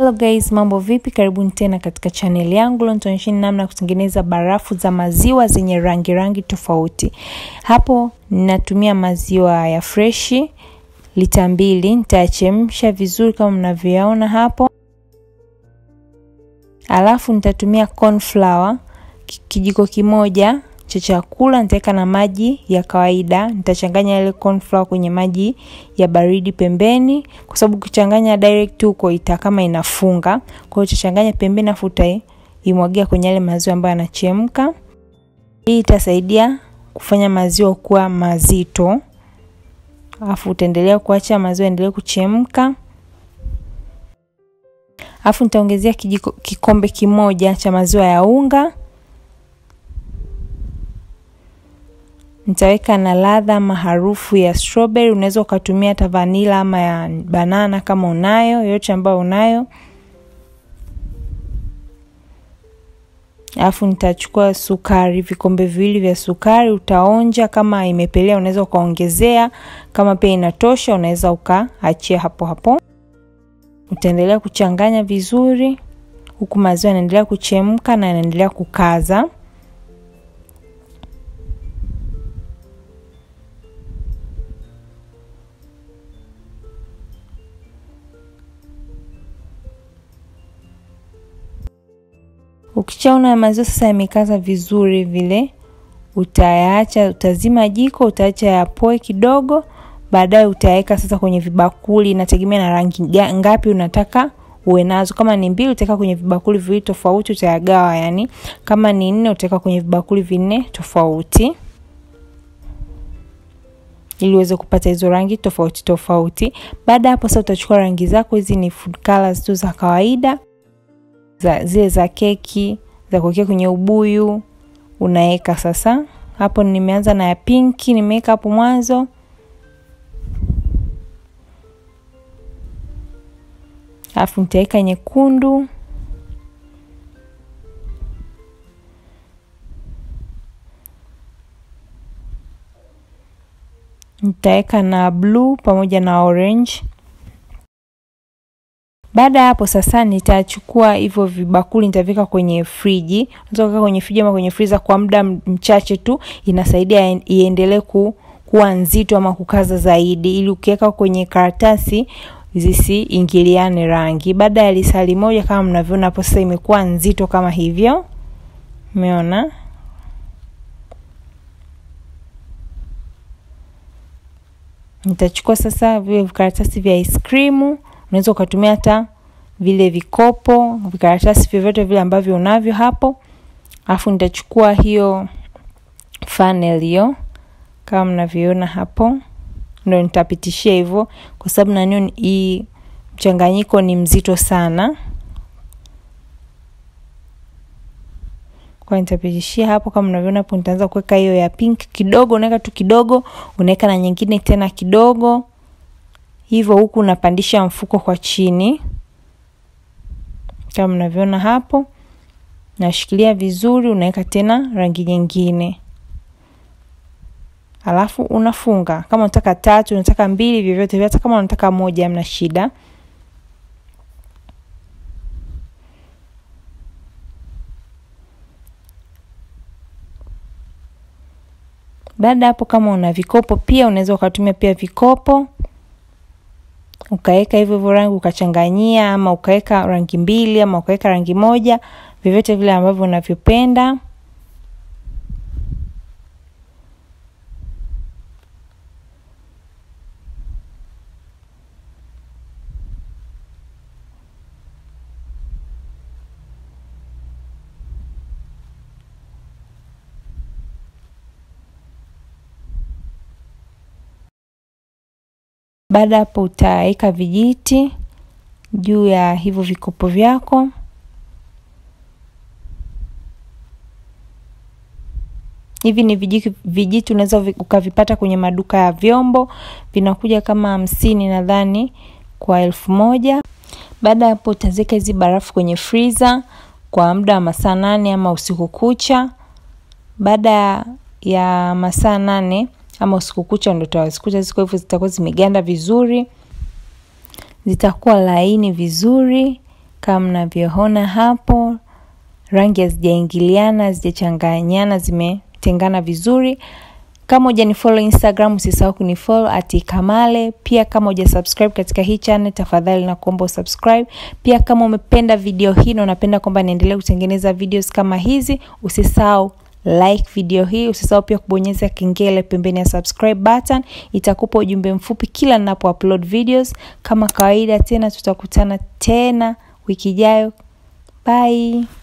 Hello guys, mambo vipi? Karibuni tena katika channel yangu. Leo nitaonyesheni namna ya kutengeneza barafu za maziwa zenye rangi rangi tofauti. Hapo ninatumia maziwa ya freshi lita mbili, nitayachemsha vizuri kama mnavyoyaona hapo. Alafu nitatumia corn flour kijiko kimoja cha chakula, nitaweka na maji ya kawaida. Nitachanganya ile corn flour kwenye maji ya baridi pembeni, kwa sababu ukichanganya direct huko ita kama inafunga. Kwa hiyo utachanganya pembeni, afu utaimwagia kwenye yale maziwa ambayo yanachemka. Hii itasaidia kufanya maziwa kuwa mazito, afu utaendelea kuacha maziwa endelee kuchemka. Afu nitaongezea kijiko kikombe kimoja cha maziwa ya unga nitaweka na ladha ama harufu ya strawberry. Unaweza ukatumia hata vanila ama ya banana kama unayo, yote ambayo unayo. Alafu nitachukua sukari, vikombe viwili vya sukari. Utaonja kama imepelea, unaweza ukaongezea. Kama pia inatosha, unaweza ukaachia hapo hapo. Utaendelea kuchanganya vizuri, huku maziwa yanaendelea kuchemka na yanaendelea kukaza. Ukishaona maziwa sasa yamekaza vizuri vile, utayaacha, utazima jiko, utaacha yapoe kidogo. Baadaye utaweka sasa kwenye vibakuli, inategemea na rangi ngapi unataka uwe nazo. Kama ni mbili, utaweka kwenye vibakuli viwili tofauti, utayagawa. Yani kama ni nne, utaweka kwenye vibakuli vinne tofauti, ili uweze kupata hizo rangi tofauti tofauti. Baada hapo sasa utachukua rangi zako, hizi ni food colors tu za kawaida za, zile za keki za kuwekea kwenye ubuyu unaweka sasa. Hapo nimeanza na ya pinki, nimeweka hapo mwanzo. Alafu nitaweka nyekundu, nitaweka na blue pamoja na orange. Baada ya hapo sasa nitachukua hivyo vibakuli nitaweka kwenye friji. Unaweza kuweka kwenye friji ama kwenye freezer kwa muda mchache tu, inasaidia iendelee ku, kuwa nzito ama kukaza zaidi, ili ukiweka kwenye karatasi zisiingiliane rangi. Baada ya lisali moja, kama mnavyoona hapo sasa imekuwa nzito kama hivyo, umeona. Nitachukua sasa vile vikaratasi vya ice cream unaweza ukatumia hata vile vikopo vikaratasi vyovyote vile ambavyo unavyo hapo. Alafu nitachukua hiyo funnel hiyo kama mnavyoona hapo, ndio nitapitishia hivyo, kwa sababu nanio hii mchanganyiko ni mzito sana, kwa nitapitishia hapo kama mnavyoona hapo. Nitaanza kuweka hiyo ya pink kidogo, unaweka tu kidogo, unaweka na nyingine tena kidogo hivyo huku unapandisha mfuko kwa chini kama mnavyoona hapo, nashikilia vizuri, unaweka tena rangi nyingine, alafu unafunga. Kama unataka tatu, unataka mbili, vyovyote vile, hata kama unataka moja, hamna shida. Baada hapo, kama una vikopo pia unaweza ukatumia pia vikopo ukaweka hivyo hivyo rangi ukachanganyia, ama ukaweka rangi mbili ama ukaweka rangi moja, vyovyote vile ambavyo unavyopenda. Baada hapo utaweka vijiti juu ya hivyo vikopo vyako. Hivi ni vijiti, vijiti unaweza ukavipata kwenye maduka ya vyombo, vinakuja kama hamsini nadhani kwa elfu moja. Baada hapo utaziweka hizi barafu kwenye freezer kwa muda wa masaa nane ama usiku kucha. Baada ya masaa nane ama usiku kucha ndo utazikuta ziko hivyo, zitakuwa zimeganda vizuri, zitakuwa laini vizuri, kama mnavyoona hapo rangi hazijaingiliana hazijachanganyana zimetengana vizuri kama hujanifollow instagram usisahau kunifollow ati kamale pia kama uja subscribe katika hii channel tafadhali na kuomba usubscribe pia kama umependa video hii na unapenda kwamba niendelee kutengeneza videos kama hizi usisahau like video hii usisahau pia kubonyeza kengele pembeni ya subscribe button itakupa ujumbe mfupi kila ninapo upload videos kama kawaida tena tutakutana tena wiki ijayo bye